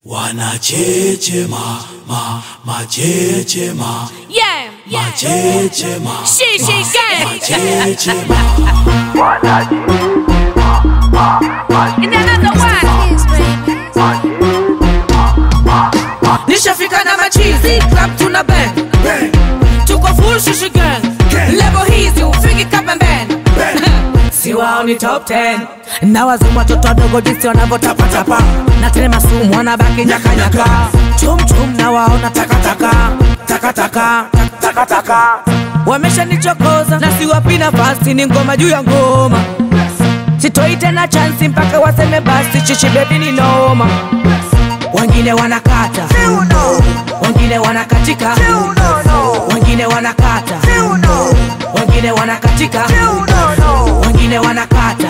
Wanachechema, ma, machechema, Yeah, yeah. machechema, She, she, gang. machechema. And another one. nishafika na machizi club tuna bang tuko full shishi gang level hizi ufiki kapembeni si wao ni top 10 na wazimu watoto wadogo jinsi wanavyotapatapa na tena masumu wanabaki nyakanyaka chumchum na waona takataka takataka takataka wameshanichokoza na siwapi nafasi ni ngoma juu ya ngoma sitoi tena chansi mpaka waseme basi chichi bebi ni noma wengine wanakata wengine wanakatika wengine wanakata wengine wanakatika wengine wanakata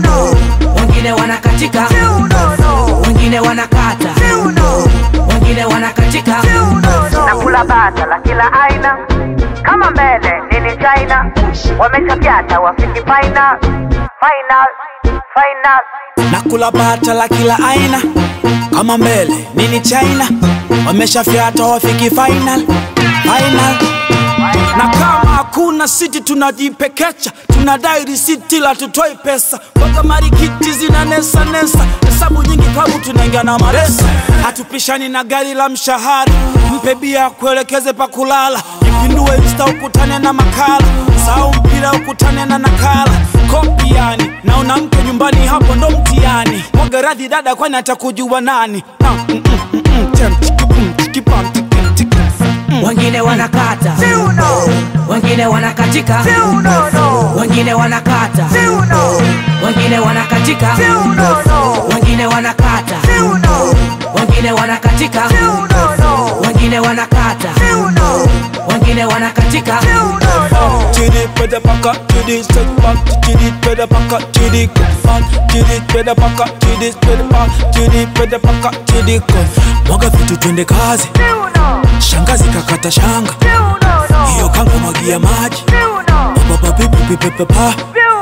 wengine wanakatika wengine wanakata wengine wanakatika nakula bata la kila aina kama mbele nini china wameshapyata wafiki final final final Nakula bata la kila aina kama mbele nini China, wameshafyata wafiki final final. Na kama hakuna siti tunajipekecha, tunadai risiti la tutoi pesa, mpaka marikiti zina nesa nesa, hesabu nyingi klabu tunaingia na maresa, hatupishani na gari la mshahara, mpe bia kuelekeze pa kulala, ipindue insta ukutane na makala, sau mpira ukutane na nakala, kopi yani na una mke nyumbani, hapo ndo mtiani. Mwaga radhi dada, kwani atakujua nani? Ah, mm, mm, mm, mm, tem, tiki, pum, tiki, pam, tiki, tiki. wengine wanakata wengine wanakatika wengine wanakata wengine wanakatika wengine wanakata wengine wanakatika wengine wanakata wengine wanakatika Chidi peda paka, chidi step back, chidi peda paka, chidi come back, chidi peda paka, chidi peda paka, chidi peda paka, chidi come. Mwaga vitu twende kazi, shangazi kakata shanga, hiyo kanga mwagia maji, baba pipi pipi pipi pa.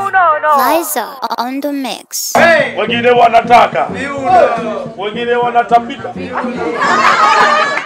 Liza on the mix. wengine wanataka wengine wanatapika